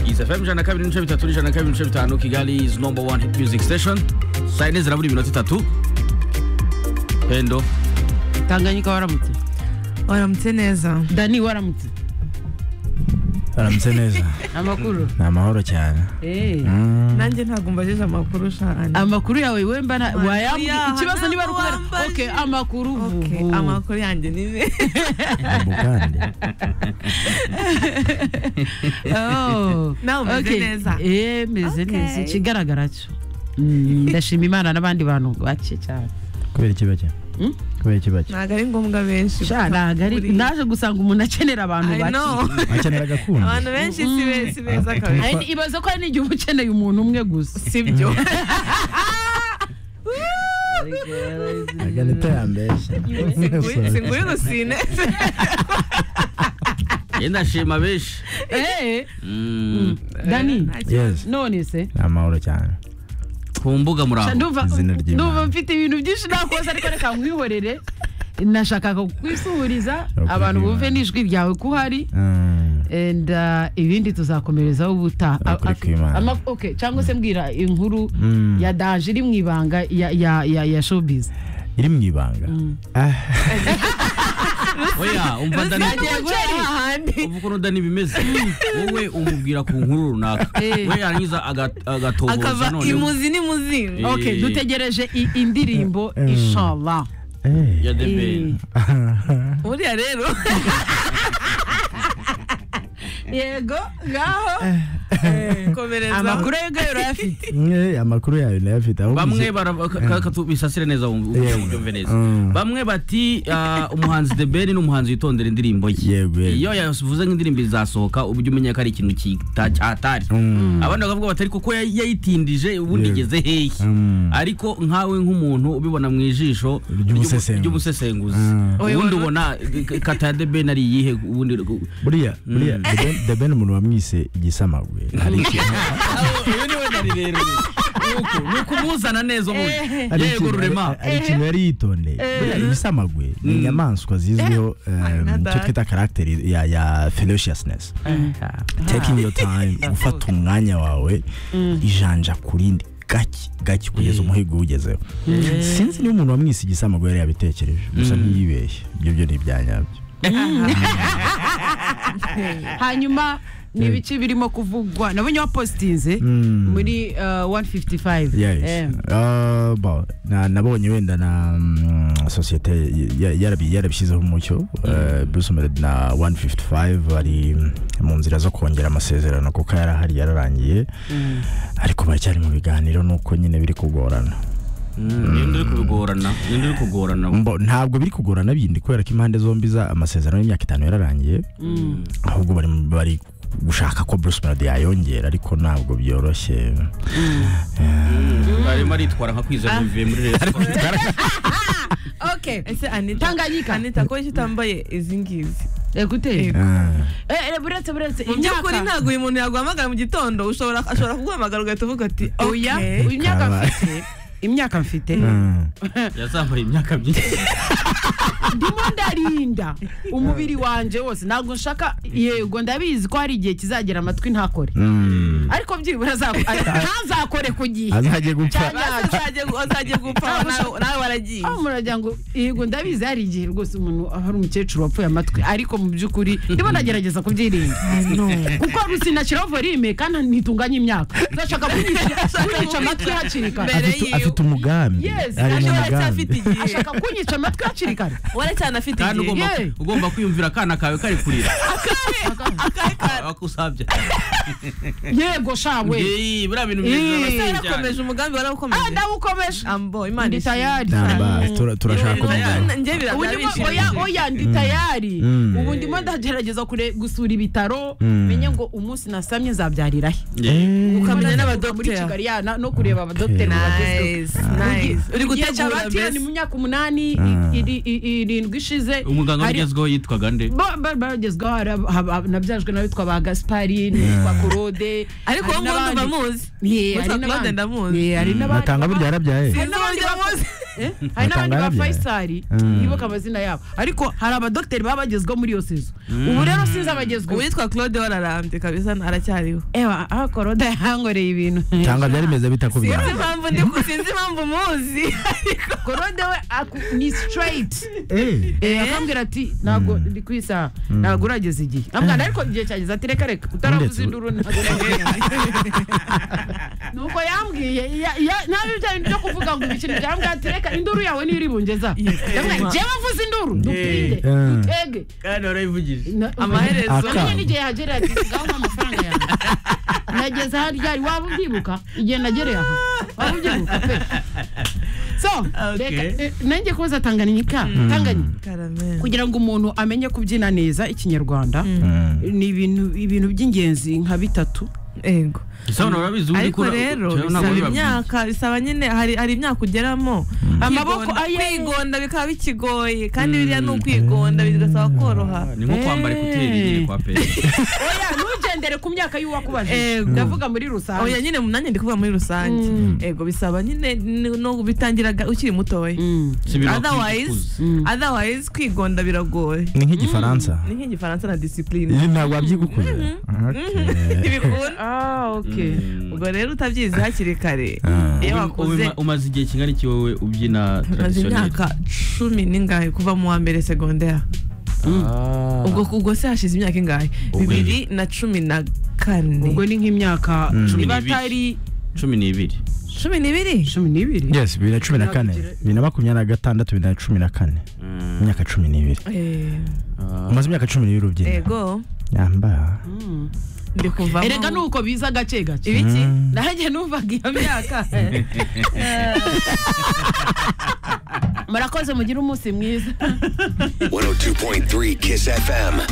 fm ijana na kabiri n'ibice bitatu n'ijana na kabiri n'ibice bitanu kigali is number one hit music station saa yine zirabura iminota itatu pendo tanganyika waramutse waramutse neza dani waramutse aramutse neza amakuru ni amahoro cyane Eh. nanjye ntabwo mbajeje amakuru shani amakuru yawe wemba na- Amakuru wayambwira yawe ikibazo niba ari ukubera ntabwo wambaje. okay amakuru Okay, vuvu. amakuru yanjye ni ne ubu kandi Oh. Nawe umeze Okay. neza. Eh, meze Okay. neza ikigaragara cyo Mm, ndashima imana n'abandi bantu bake cyane kubera ikibake Hmm? kubera ikibake ntabwo ari ngombwa benshi Sha, ntabwo ari- Buriya. naje gusanga umuntu akenera abantu I bake know. akenera agakundo abantu benshi si be- si beza kabiri Ari- ibaze ko hari n'igihe uba ukeneye umuntu umwe gusa sibyo agana itarambeshya singuri gusine yenda shima benshi Eh, Mm. dani yes none se ni amahoro cyane ku mbuga Sha, muraho ndumva izina ry'Imana. ndumva mfite ibintu byinshi nakoze ariko reka nkwihorere nashakaga kwisuhuriza Okay, abantu bumve Imana. n'ijwi ryawe ko uhari and uh, ibindi tuzakomerezaho ubutaha Ukuri A- a- kw'Imana. ama- okay, cyangwa se mbwira inkuru Mm. ya danje iri mu ibanga ya, ya, ya, ya showbiz iri mu ibanga Ah, oya umva dani ahandi uvuga ukuntu dani bimeze wowe umubwira ku nkuru runaka Eh. we yarangiza aga- agatoboza akava noneho imuzi n'imuzingo okay, Eh. dutegereje i- indirimbo inshallah eh. ya the Eh, Ben. buriya rero yego ngaho komereza amakuru yego yari afite Eh, amakuru yayo ndayafite ahubwo bamwe nzi- bara- ka- ka- katu- bisasire neza wumve- Yeah. ubyumve neza Mm. bamwe bati ah, umuhanzi the ben ni umuhanzi witondera indirimbo ye Yego, yego. iyo yavuze nk'indirimbo izasohoka ujye umenya ko ari ikintu kita- cyatari Mm. abandi bakavuga batari kuko ya- yayitindije ubundi Yego. igeze hehe Mm. ariko nkawe nk'umuntu ubibona mu ijisho Ry'umusesenguzi. ry'umusesenguzi Mm. ubundi ubona eh, kata ya the ben ari iyihe ubundi buriya buriya The Ben- the ben umuntu wamwise igisamagwe hari ikintu uyu ni we nari rerure ni ukumuzana neza ubundi hari yego ikintu- rurema hari ikintu yari yitondeye Buriya ibisamagwe ni inyamaswa zizwiho em, na icyo data. twita karagiteri ya ya ferociousness taking your time gufata umwanya wawe ijanja ku rindi gake gake kugeza umuhigo uwugezeho sinzi niba umuntu wamwise igisamagwe yari yabitekereje gusa ntiyibeshye ibyo byo ni ibyanyabyo hanyuma ni ibice birimo kuvugwa nabonye wapositinze Mm. muri uh, 155 Yes. Eh, Uh, bon, na- nabonye wenda na mm, sosiyete ya- yarabi- yarabishyizeho umucyo eh, Bruce Melody na 155 ari mu nzira zo kongera amasezerano kuko yari ahari yararangiye ariko baracyari mu biganiro nuko nyine biri kugorana ninde uri kubigorana ninde uri kugorana Mbo- ntabwo biri kugorana bindi kubera ko impande zombi za amasezerano y'imyaka itanu yararangiye ahubwo bari bari gushaka ko Bruce Melody yayongera ariko ntabwo byoroshye arimo aritwara nka kwizera bivuye muri resitora okay ese anita Tanganyika. anita ko icyo utambaye izi ngizi ekute Ah. Eh, eh, buretse buretse mu by'ukuri imyaka ntabwo uyu muntu yaguhamagara mu gitondo ushobora ashobora kuguhamagara ugahita uvuga ati oya "Okay." imyaka Kaba. mfite imyaka mfite Mm. yazambaye imyaka myinshi ndimo ndarinda umubiri wanje wose ntabwo nshaka yego ndabizi ko hari igihe kizagera amatwi ntakore Mm. ariko byibura aza- ntazakore ku gihe azajye gupfa cyane yacu Azajya gu- azajya gupfa nawe nawe waragiye aho muragira ngo yego ndabizi hari igihe rwose umuntu hari umukecuru wapfuye amatwi ariko mu by'ukuri ndimo ndagerageza kubyirinda kuko rusinashyiraho volume kandi ntitunganye imyaka zashaka kunyica kunyica amatwi hakiri kare Mbere afite, yiwe. afite umugambi Yes, ari mu ashobora Ashobora cyafite mugambi igihe ashaka kunyica amatwi hakiri kare waretse anafite kandi igihe ugomba Yeah. ugomba kwiyumvira akana kawe kari kurira akari ka- akusabye yego shawe Iyi, biriya bintu Eh. Ese byiza cyane yarakomeje umugambi Ah, warawukomeje ndawukomeje ambo imana ndi tayari Namba, tura- turashaka Yego, umugambi njye ubu ndimo oya oya ndi tayari ubu ndimo ndagerageza kure- gusura ibitaro menye ngo umunsi nasamye nzabyarira he ukamenya Kuva muri n'abadogiteri kigali ya na- no kureba abadogiteri Nice, nice. uri gutegura batira ni mu mbese myaka umunani Ah. iri- i- irindwi ishize umuganga Hari- wagezweho yitwaga nde Ba- ba- bagezweho hari ab- haba- nabyajwe n'abitwa ba gaspari n'uwitwa korode ariko hari wowe nguwo n'abandi. ndumva muzi Yeah, Witwa hari n'abandi. Claude ndamuzi. Yeah, hari n'abandi natanga burya yarabyaye Sinzi uwo n'abandi njya muzi. eh, hari n'abandi ba Batangara bya- fayisari Mm. ntibuke amazina yabo ariko hari abadogiteri baba bagezweho muri iyo sezo ubu rero sinzi abagezweho uwitwa claude wararambye kabisa aracyariho ewa aha korode yankoreye ibintu cyangwa byari bimeze bita ko sinzi byawe impamvu ndi ku- sinzi impamvu muzi ariko korode we aku- ni straight Eh, Eh, akambwira ati ntabwo ndi ku isaha ntabwo urageza igihe amwana ariko igihe cyageze ati reka reka utaravuza Ndetse- induru ntabwo urageza." nuko yambwiye ya- ya- nabi bya bintu byo kuvuga ngo ibiciro byambwiye ati reka induru yawe niyo iribungeza yambwiye njyewe mvuze induru dupinde Eh. dutege kandi warayivugije Na- amaherezo Aka. Amenye n'igihe yahagerera ati ngaho umpa amafaranga yawe nageze aha ryari waba ubyibuka igihe nagereye aha waba ubyibuka pe so reka Okay. eh, nanjye kubaza tanganyika tanganyika karamera kugira ngo umuntu amenye kubyina neza ikinyarwanda ni ibintu ibintu by'ingenzi nka bitatu ego isabune urabizi ubundi ariko kura- rero Ntabwo bisaba biba byiza. imyaka bisaba nyine hari hari imyaka ugeramo Amaboko Kwigonda- aye. kwigonda bikaba bikigoye kandi biriya ni Mm. ukwigonda bigasaba koroha ni nko kwambara ekuteri nyine kwa pe oya ntugendere ku myaka y'uwakubaje Ego. ndavuga muri rusange oya nyine nanjye ndi kuvuga muri rusange Mm. ego bisaba nyine ni- no bitangira ga- ukiri mutoya Mm. si ibintu otherwise wakwifuza. otherwise kwigonda biragoye ni nk'igifaransa ni nk'igifaransa na disipurine Iyi ntabwo wabyigukuye ntibikunda ah okay Mm. ubwo rero utabyize hakiri kare Ah. iyo Ubu- wakuze ubu- umaze igihe kingana iki wowe ubyina maze traditionnel imyaka cumi n'ingahe kuva mu wa mbere segonderi ubwo ubwo se hashize imyaka ingahe bibiri na cumi na kane ubwo ni nk'imyaka Cumi niba n'ibiri. atari cumi n'ibiri cumi n'ibiri cumi n'ibiri yes bibiri na cumi na kane bibiri na makumyabiri na gatandatu bibiri na cumi na kane imyaka cumi n'ibiri Eh, umaze imyaka cumi n'ibiri ubyina ego yamba Mm. ndi kuva erega nuko biza gake gake ibiki Mm. nanjye numvaga iyo myaka murakoze mugire umunsi mwiza 102.3 Kiss FM.